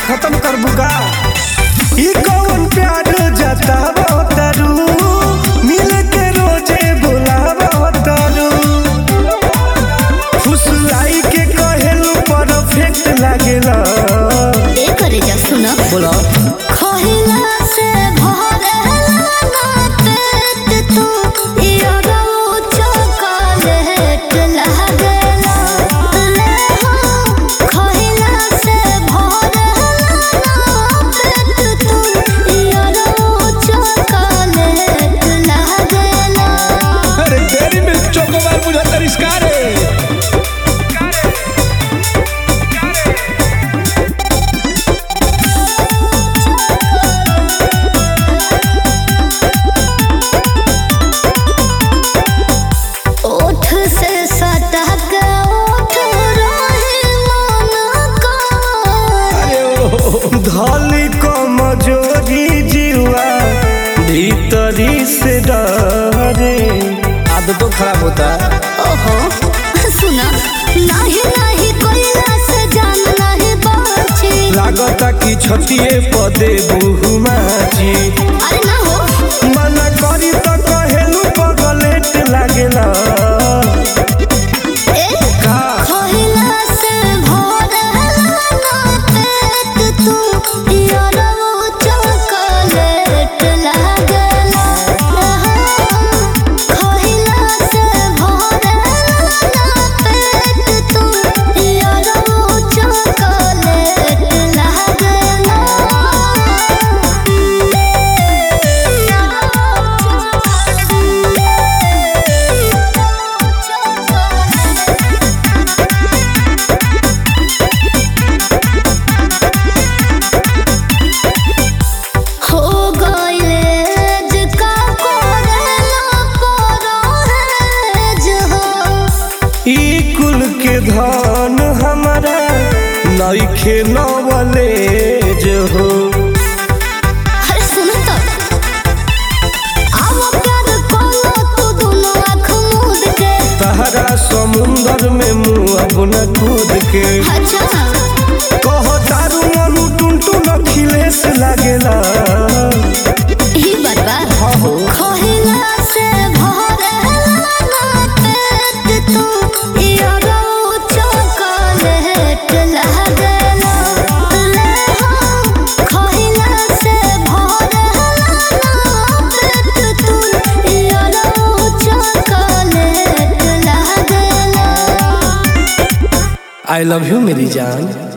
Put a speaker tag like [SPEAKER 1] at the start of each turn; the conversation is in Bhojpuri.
[SPEAKER 1] खत्म कर बुका ई कौन प्यार जतावा तारू मिल के रोजे बुलावा तारू फुसलाई के कहेलू परफेक्ट लागेला
[SPEAKER 2] ए करे जा सुना
[SPEAKER 1] बोला
[SPEAKER 2] खोहिला से भरेला ना पेट तू इयो चॉकलेट लागेला ले हो खोहिला से भरेला ना पेट तू इयो चॉकलेट लागेला
[SPEAKER 1] अरे तेरी मिल्क चोकोबार मुझे तरिस्कार है
[SPEAKER 2] ओठ से सटक ओठ रहे मन का
[SPEAKER 1] धली कमजोरी जीवा भीतरी से डरे आदतों खराब होता है
[SPEAKER 2] ओहो सुना नाही नाही कोइला से जान नाही बाची
[SPEAKER 1] लागता कि छतिए पदे बहुमाची
[SPEAKER 2] अरे ना हो
[SPEAKER 1] मना करी तो कहेलू पगलेट लागेला
[SPEAKER 2] ए
[SPEAKER 1] का
[SPEAKER 2] खोइला से भरेला ना पेट तू यारो चॉकलेट लागेला खोइला से भरेला ना पेट तू यारो चॉकलेट लागेला हो गइले जिका कोरेला परो है जहो
[SPEAKER 1] ई कुल के धन हमारा नइखे नवले जो हो
[SPEAKER 2] अरे सुन तो आओ प्यार कोलो तू दोनों आँख मूंद के
[SPEAKER 1] तहरा समुंदर में मुँह अपना कूद के
[SPEAKER 2] अच्छा
[SPEAKER 1] कह तारू मनु टुनटुन अखिलेश लागेला
[SPEAKER 2] ही बरबा खोहिला से भरेला ना पेट तू यारो चॉकलेट लागेला ले हो खोहिला से भरेला ना पेट तू यारो चॉकलेट लागेला
[SPEAKER 1] आई लव यू मेरी जान